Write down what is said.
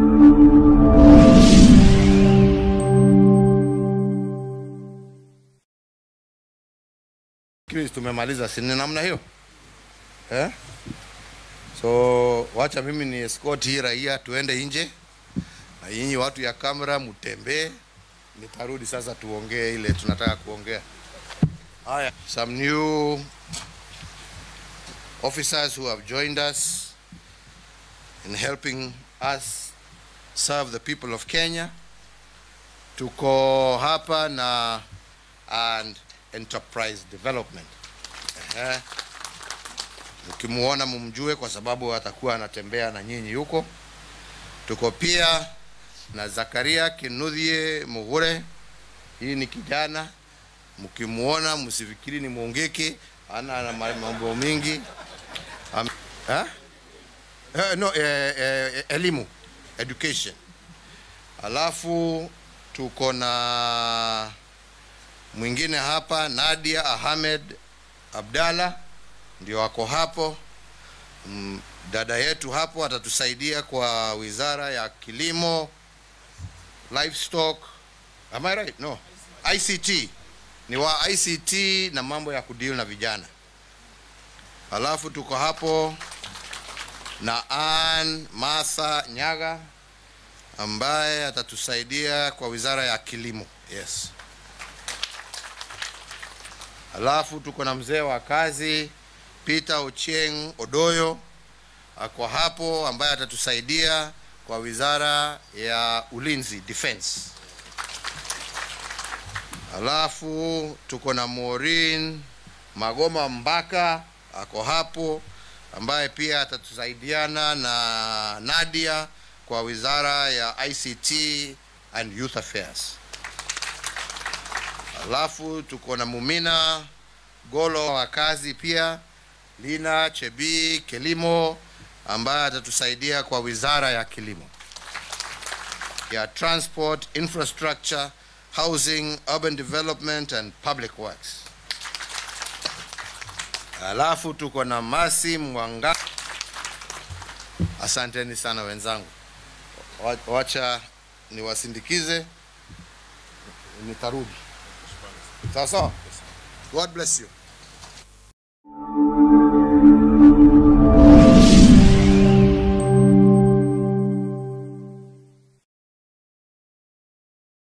Chris, tumemaliza si ni namna hiyo eh? So wacha mimi ni escort hii raia tuende nje, na nyinyi watu ya kamera mtembee, nitarudi sasa tuongee ile tunataka kuongea. Haya, some new officers who have joined us in helping us serve the people of Kenya. Tuko hapa na and enterprise development. Ehe. Mkimuona mumjue kwa sababu atakuwa anatembea na nyinyi huko. Tuko pia na Zakaria Kinuthie Mugure. Hii ni kijana, mkimuona msifikiri ni mwongeke, ana ana ma- mambo mingi. Am, ha? Eh, no, eh, eh, elimu education. Alafu tuko na mwingine hapa Nadia Ahmed Abdalla ndio wako hapo. Mm, Dada yetu hapo atatusaidia kwa wizara ya kilimo, livestock. Am I right? No. ICT. Ni wa ICT na mambo ya kudeal na vijana. Alafu tuko hapo na Ann Martha Nyaga ambaye atatusaidia kwa wizara ya kilimo. Yes. Alafu tuko na mzee wa kazi Peter Ochieng Odoyo ako hapo, ambaye atatusaidia kwa wizara ya ulinzi defense. Alafu tuko na Maureen Magoma Mbaka ako hapo, ambaye pia atatusaidiana na Nadia kwa wizara ya ICT and Youth Affairs. Alafu tuko na Mumina Golo wa kazi pia, Lina Chebi Kilimo ambaye atatusaidia kwa wizara ya kilimo ya transport, infrastructure, housing, urban development and public works. Alafu tuko na Masi Mwanga. Asanteni sana wenzangu, Wa- wacha niwasindikize, nitarudi. Sawa sawa. God bless you.